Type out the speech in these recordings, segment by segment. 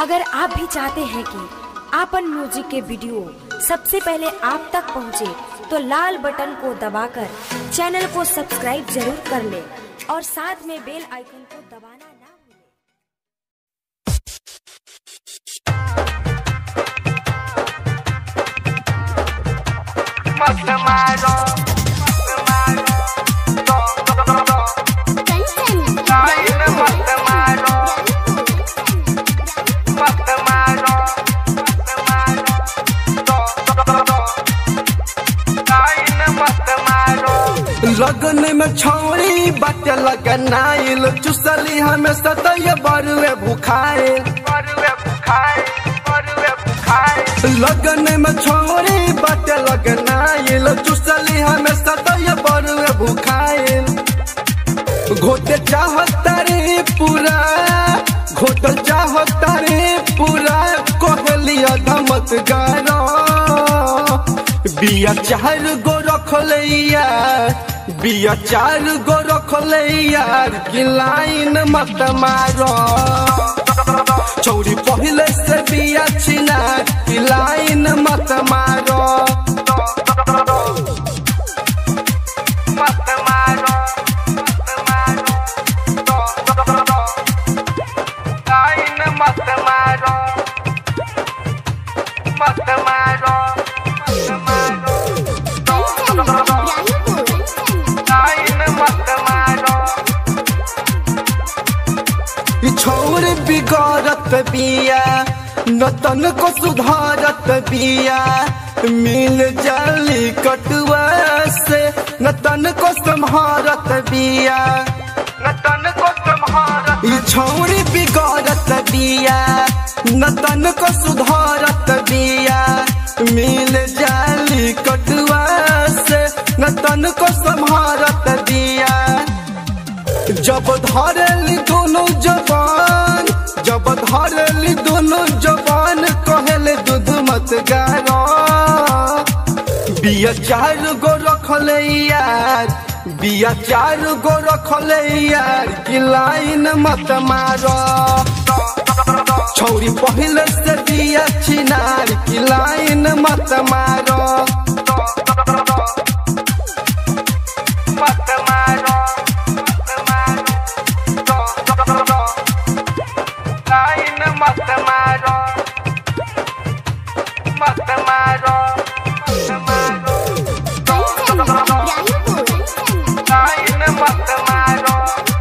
अगर आप भी चाहते हैं कि आपन म्यूजिक के वीडियो सबसे पहले आप तक पहुंचे, तो लाल बटन को दबाकर चैनल को सब्सक्राइब जरूर कर ले और साथ में बेल आइकन को दबाना ना भूलें। मस्त मारो लाइन मस्त मारो मस्त मारो लाइन मस्त मारो लगन में छौड़ी बात लगनाइल चुसली हमें सतय बरुए भुखाइल बरुए बुखाए बरुए बुखाए लगन में छौड़ी बात लगनाइल चुसली हमें सतय बरुए भुखाइल घोटे चाहता रे पूरा घोटल चाहता रे पूरा कोहलिया धमत गाना बिया चार गो रखले यार बिया चार गो रखले यार की लाइन मत मारो चौड़ी पहले से बिया छिना की लाइन मत मारो मस्त मारो लाइन मस्त मारो मस्त मारो लाइन मस्त मारो ई छोर बिगड़त बिया नतन को सुधारत बिया मिल जाली कटुआ से नतन को संभारत बिया नतन को तुम्हारा ई छौरी बिगड़त बिया नतन को सुधारत बिया मिल जाली कटुआ से नतन को संभारत बिया जब धरली दोनों जवान जब धरली दोनों जवान कहले दूध मत गारो बिया चार गो रखले यार बिया चार गो रखले यार की लाइन मत मारो छौरी पहले से बिया छिनार की लाइन मत मारो मस्त मारो लाइन मस्त मारो मस्त मारो लाइन मस्त मारो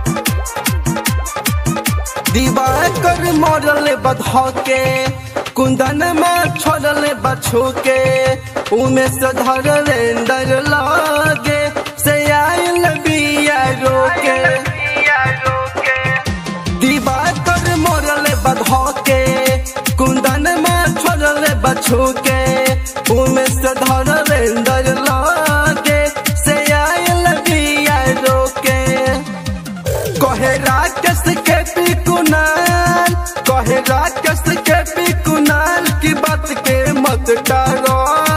दिवाकर मरल बधा के कुंदन में छोड़ल बछू के उमे से धरले डर लागे से आयल बिया रोके पिया रोके दिवाकर मरल बधा के कुंदन में छोड़ल बछू के उमे से धरले डर लागे से आयल बिया रोके कहे राकेश के पी कुनाल कहे राकेश के पी कुनाल की बात के मत टारो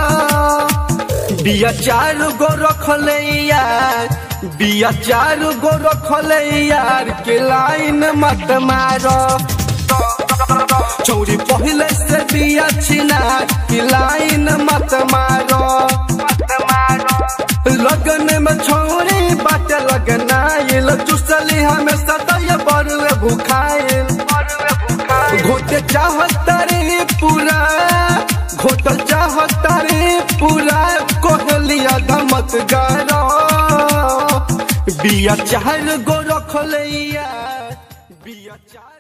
बिया चार गो रखले यार बिया चार गो रखले यार के लाइन मत मारो चौड़ी पहले से बिया छिना की लाइन मत मारो मस्त मारो लगन में छोड़ी बात लगना ये चुसली हमें सतय बरुए भुखाइल बरुए बुखाए घोटे चाहता रे पूरा घोटल चाहता रे पूरा कोहलिया धमत गारो बिया चार गो रखले यार बिया चार